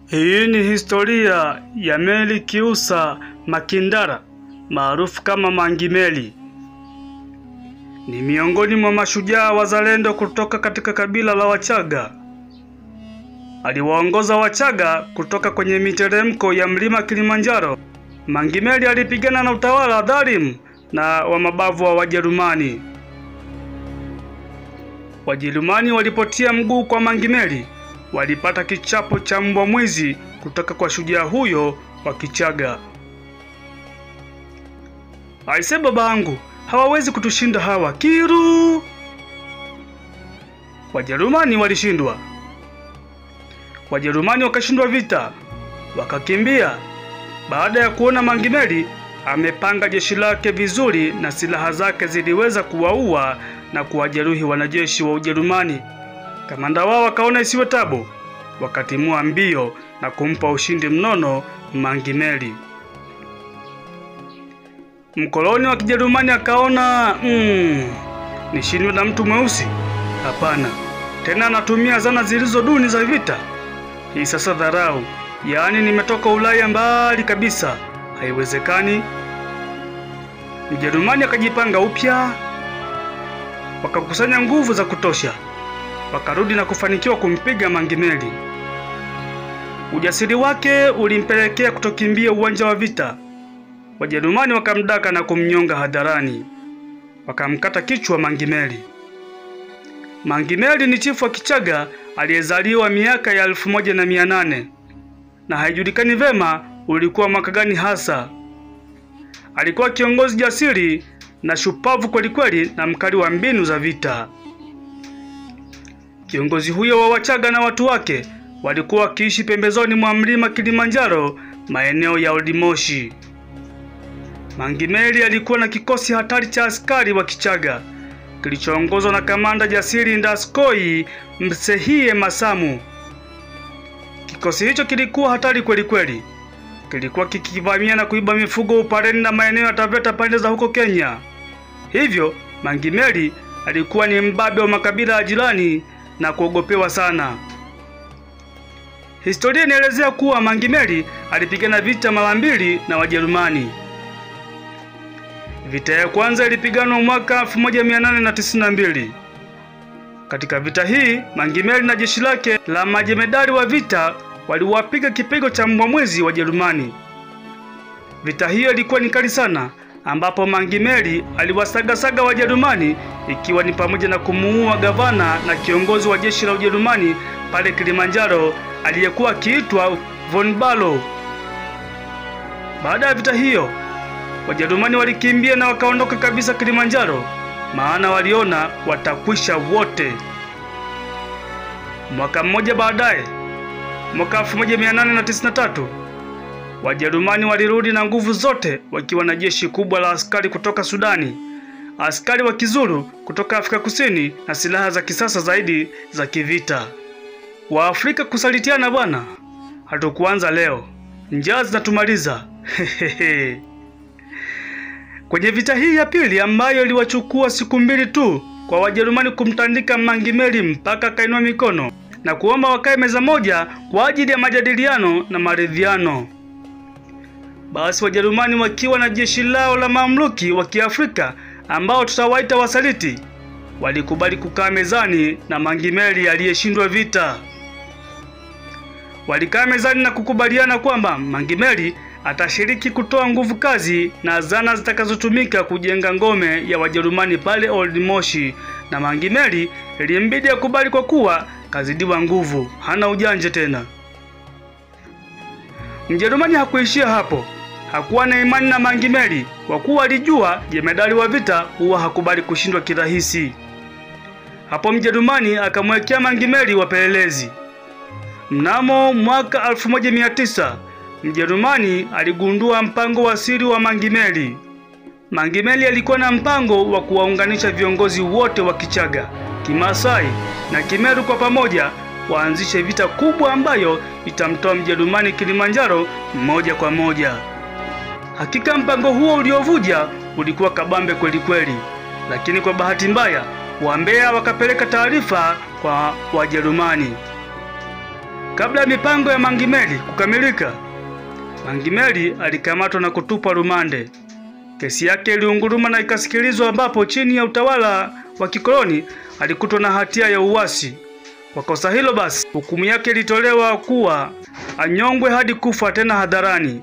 Hii ni historia ya Meli Kiusa Makindara maarufu kama Mangi Meli. Ni miongoni mwa mashujaa wazalendo kutoka katika kabila la Wachaga. Aliwaongoza Wachaga kutoka kwenye miteremko ya mlima Kilimanjaro. Mangi Meli alipigana na utawala dhalimu na wa mabavu wa Wajerumani. Wajerumani walipotia mguu kwa Mangi Meli walipata kichapo cha mbwa mwizi kutoka kwa shujaa huyo wa Kichaga. Aise babangu, hawawezi kutushinda hawa kiru. Wajerumani walishindwa. Wajerumani wakashindwa vita, wakakimbia. Baada ya kuona Mangi Meli amepanga jeshi lake vizuri na silaha zake ziliweza kuwaua na kuwajeruhi wanajeshi wa Ujerumani. Kamanda wao wakaona isiwe tabu, wakatimua mbio na kumpa ushindi mnono Mangi Meli. Mkoloni wa Kijerumani akaona mm, nishindwe na mtu mweusi? Hapana, tena anatumia zana zilizo duni za vita. Hii sasa dharau, yaani nimetoka Ulaya mbali kabisa, haiwezekani. Mjerumani akajipanga upya, wakakusanya nguvu za kutosha, wakarudi na kufanikiwa kumpiga Mangi Meli. Ujasiri wake ulimpelekea kutokimbia uwanja wa vita. Wajerumani wakamdaka na kumnyonga hadharani, wakamkata kichwa Mangi Meli. Mangi Meli ni chifu wa Kichaga aliyezaliwa miaka ya elfu moja na mia nane na haijulikani vema ulikuwa mwaka gani hasa. Alikuwa kiongozi jasiri na shupavu kwelikweli na mkali wa mbinu za vita. Kiongozi huyo wa Wachaga na watu wake walikuwa wakiishi pembezoni mwa mlima Kilimanjaro, maeneo ya Old Moshi. Mangi Meli alikuwa na kikosi hatari cha askari wa Kichaga kilichoongozwa na kamanda jasiri Ndaskoi Msehie Masamu. Kikosi hicho kilikuwa hatari kweli kweli, kilikuwa kikivamia na kuiba mifugo Upareni na maeneo ya Taveta pande za huko Kenya. Hivyo Mangi Meli alikuwa ni mbabe wa makabila ya jirani na kuogopewa sana. Historia inaelezea kuwa Mangi Meli alipigana vita mara mbili na Wajerumani. Vita ya kwanza ilipiganwa mwaka 1892. Katika vita hii, Mangi Meli na jeshi lake la majemedari wa vita waliwapiga kipigo cha mbwa mwizi wa Jerumani. Vita hiyo ilikuwa ni kali sana, ambapo Mangi Meli aliwasagasaga Wajerumani, ikiwa ni pamoja na kumuua gavana na kiongozi wa jeshi la Ujerumani pale Kilimanjaro aliyekuwa akiitwa von Barlow. Baada ya vita hiyo Wajerumani walikimbia na wakaondoka kabisa Kilimanjaro, maana waliona watakwisha wote. Mwaka mmoja baadaye, mwaka 1893, Wajerumani walirudi na nguvu zote wakiwa na jeshi kubwa la askari kutoka Sudani, askari wa Kizulu kutoka Afrika Kusini na silaha za kisasa zaidi za kivita. Waafrika kusalitiana bwana, hatukuanza leo, njaa zinatumaliza. Hehehe. Kwenye vita hii ya pili ambayo iliwachukua siku mbili tu kwa Wajerumani kumtandika Mangi Meli mpaka akainua mikono na kuomba wakae meza moja kwa ajili ya majadiliano na maridhiano. Basi Wajerumani wakiwa na jeshi lao la mamluki wa Kiafrika ambao tutawaita wasaliti, walikubali kukaa mezani na Mangi Meli aliyeshindwa vita. Walikaa mezani na kukubaliana kwamba Mangi Meli atashiriki kutoa nguvu kazi na zana zitakazotumika kujenga ngome ya Wajerumani pale Old Moshi, na Mangi Meli ilimbidi akubali kwa kuwa kazidiwa nguvu, hana ujanja tena. Mjerumani hakuishia hapo, hakuwa na imani na Mangi Meli kwa kuwa alijua jemedali wa vita huwa hakubali kushindwa kirahisi. Hapo Mjerumani akamwekea Mangi Meli wapelelezi. Mnamo mwaka 1900 Mjerumani aligundua mpango wa siri wa Mangi Meli. Mangi Meli alikuwa na mpango wa kuwaunganisha viongozi wote wa Kichaga, Kimasai na Kimeru kwa pamoja waanzishe vita kubwa ambayo itamtoa Mjerumani Kilimanjaro moja kwa moja. Hakika mpango huo uliovuja ulikuwa kabambe kweli kweli, lakini kwa bahati mbaya Wambea wakapeleka taarifa kwa Wajerumani. Kabla ya mipango ya Mangimeli kukamilika, Mangimeli alikamatwa na kutupwa rumande. Kesi yake iliunguruma na ikasikilizwa, ambapo chini ya utawala wa kikoloni alikutwa na hatia ya uasi. Kwa kosa hilo basi, hukumu yake ilitolewa kuwa anyongwe hadi kufa, tena hadharani.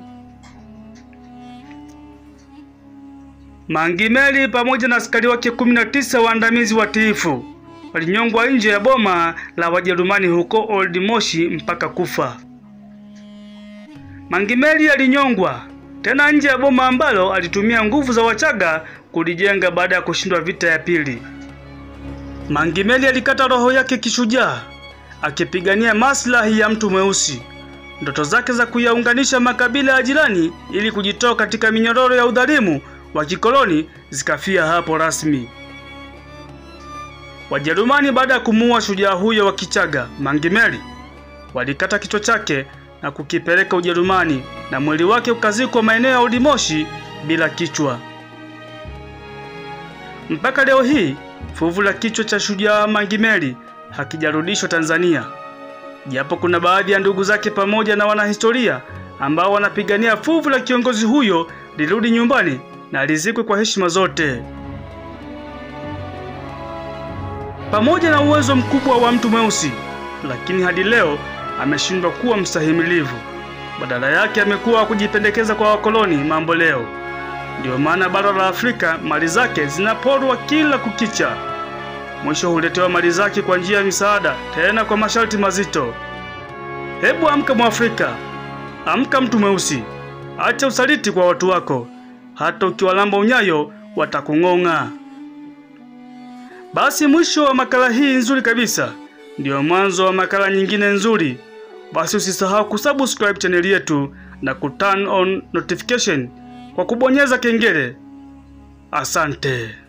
Mangimeli pamoja na askari wake kumi na tisa waandamizi watiifu walinyongwa nje ya boma la Wajerumani huko Old Moshi mpaka kufa. Mangimeli alinyongwa tena nje ya boma ambalo alitumia nguvu za Wachaga kulijenga baada ya kushindwa vita ya pili. Mangimeli alikata roho yake kishujaa akipigania maslahi ya mtu mweusi. Ndoto zake za kuyaunganisha makabila ya jirani ili kujitoa katika minyororo ya udhalimu wa kikoloni zikafia hapo rasmi. Wajerumani baada ya kumuua shujaa huyo wa Kichaga Mangimeli, walikata kichwa chake na kukipeleka Ujerumani na mwili wake ukazikwa maeneo ya Old Moshi bila kichwa. Mpaka leo hii fuvu la kichwa cha shujaa Mangimeli hakijarudishwa Tanzania, japo kuna baadhi ya ndugu zake pamoja na wanahistoria ambao wanapigania fuvu la kiongozi huyo lirudi nyumbani na lizikwe kwa heshima zote. Pamoja na uwezo mkubwa wa mtu mweusi, lakini hadi leo ameshindwa kuwa mstahimilivu. Badala yake amekuwa kujipendekeza kwa wakoloni mambo leo. Ndiyo maana bara la Afrika mali zake zinaporwa kila kukicha. Mwisho huletewa mali zake kwa njia ya misaada, tena kwa masharti mazito. Hebu amka Mwafrika, amka mtu mweusi, acha usaliti kwa watu wako, hata ukiwalamba unyayo watakung'ong'a. Basi mwisho wa makala hii nzuri kabisa ndiyo mwanzo wa makala nyingine nzuri. Basi usisahau kusubscribe chaneli yetu na kuturn on notification kwa kubonyeza kengele. Asante.